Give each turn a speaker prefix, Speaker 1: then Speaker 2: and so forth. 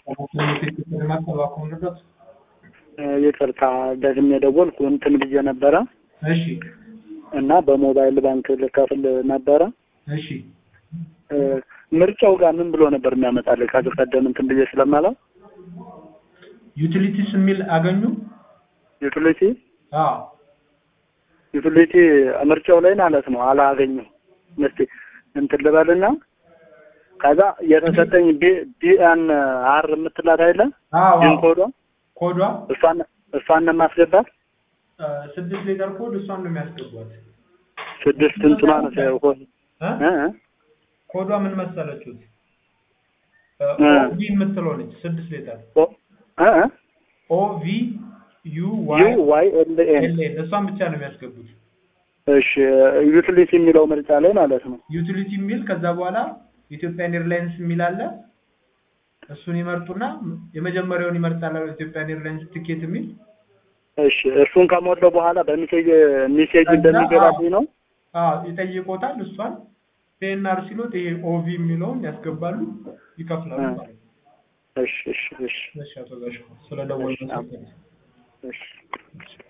Speaker 1: ይቅርታ ደግሜ ደወልኩ እንትን ብዬ ነበረ
Speaker 2: እሺ
Speaker 1: እና በሞባይል ባንክ ልከፍል ነበረ።
Speaker 2: እሺ
Speaker 1: እ፣ ምርጫው ጋር ምን ብሎ ነበር የሚያመጣልህ? ከዚህ ቀደም እንትን ብዬ ስለማለው
Speaker 2: ዩቲሊቲስ የሚል አገኙ?
Speaker 1: ዩቲሊቲ
Speaker 2: አዎ
Speaker 1: ዩቲሊቲ ምርጫው ላይ ማለት ነው አላገኘው። እስቲ እንትን ልበልና ከዛ የተሰጠኝ ቢኤን አር የምትላት አይደለ
Speaker 2: አዎ
Speaker 1: ፒን
Speaker 2: አዎ።
Speaker 1: ኮዷ
Speaker 2: ኮዷ
Speaker 1: እሷን እሷን ነው የማስገባት።
Speaker 2: እ፣ ስድስት ሌተር ኮድ እሷን ነው የሚያስገቧት።
Speaker 1: ስድስት እንትኗ ነው ሳይሆን
Speaker 2: እ?
Speaker 1: እ እ
Speaker 2: ኮዷ ምን መሰለችሁት?
Speaker 1: እ።
Speaker 2: ኦቪ የምትለው ነች። ስድስት ሌተር
Speaker 1: ኦ እ እ
Speaker 2: ኦቪ ዩ
Speaker 1: ዩ
Speaker 2: ዋይ
Speaker 1: ዋይ ኤል ኤን
Speaker 2: ኤል ኤን እሷን ብቻ ነው የሚያስገቡት።
Speaker 1: እሺ ዩቲሊቲ የሚለው ምርጫ ላይ ማለት ነው።
Speaker 2: ዩቲሊቲ የሚል ከዛ በኋላ ኢትዮጵያን ኤርላይንስ የሚል አለ። እሱን ይመርጡና የመጀመሪያውን ይመርጣል። ኢትዮጵያን ኤርላይንስ ቲኬት የሚል
Speaker 1: እሺ እሱን ከሞላው በኋላ በሚሴጅ ሚሴጅ እንደሚገባልኝ ነው።
Speaker 2: አዎ ይጠይቆታል። እሷን ፒኤንአር ሲሉት ይሄ ኦቪ የሚለውን ያስገባሉ፣ ይከፍላሉ
Speaker 1: እ።
Speaker 2: ማለት ነው።
Speaker 1: እሺ እሺ እሺ
Speaker 2: እሺ አቶ ጋሽ ስለደወሉ
Speaker 1: እሺ። እሺ